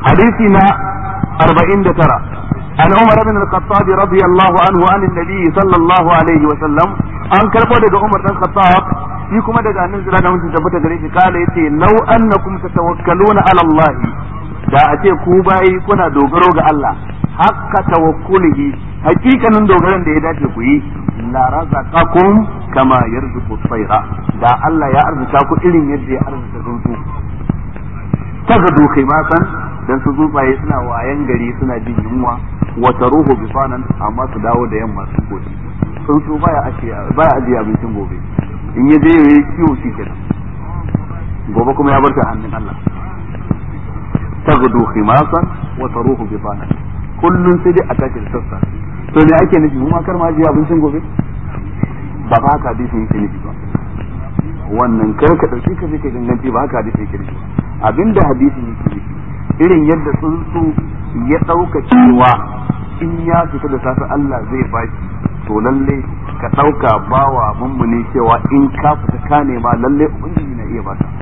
hadisi na 49 an Umar ibn al-Khattab radiyallahu anhu an an-nabi sallallahu alaihi wa sallam an karbo daga Umar dan Khattab shi kuma daga annabi sallallahu alaihi wasallam tabbata gare shi kala yace law annakum tatawakkaluna ala Allah da a ce ku bayi kuna dogaro ga Allah hakka tawakkulihi hakikanin dogaron da ya dace ku yi la razaqakum kama yarzuqu tayra da Allah ya arzuta ku irin yadda ya arzuta tsuntsu tagadu khimasan dan su tsuntsaye suna wayan gari suna jin yunwa wa taruhu bisanan amma su dawo da yamma sun gobe tsuntsu baya ajiye baya ajiye abincin gobe in ya je yayi kiwo shi kenan gobe kuma ya bar ta hannun Allah tagadu khimasan wa taruhu bisanan kullun sai dai a tashi da sassa to me ake nufi mu ma kar ma ajiye abincin gobe ba ba haka hadisi yake nufi ba wannan kar ka dauki ka ka ganganci ba haka hadisi yake nufi abinda hadisi yake nufi irin yadda tsuntsu ya dauka cewa in ya fita da safe Allah zai bashi to lalle ka dauka bawa mummuni cewa in ka fita ka nema lalle ubangiji na iya baka